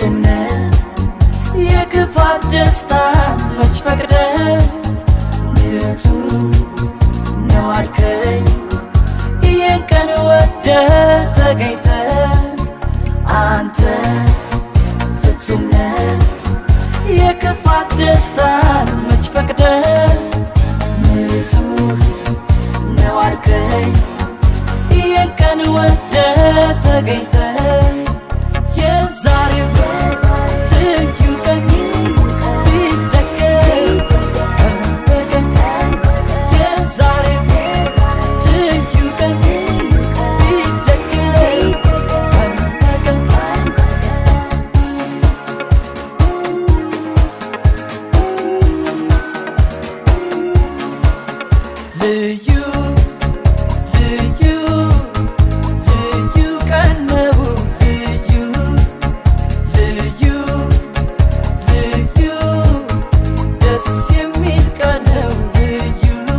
ፍጹምነት የክፋት ደስታ መች ፈቅደ ንጹህ ነው አልከኝ ይህን ቀን ወደ ተገኝተ አንተ ፍጹምነት የክፋት ደስታን መች ፈቅደ ንጹህ ነው አልከኝ ይህን ቀን ወደ ተገኝተ የዛሬው ልዩ ቀን ቢደገም ቀን በቀን የዛሬው ልዩ ቀን ቢደገም ቀን በቀን ልዩ ልዩ ልዩ ቀን ነው ልዩ ልዩ ልዩ ደስ የሚል ቀን ነው ልዩ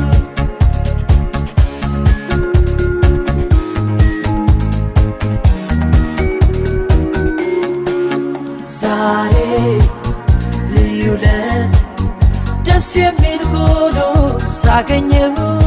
ዛሬ ልዩ ለት ደስ የሚል ሆኖ ሳገኘው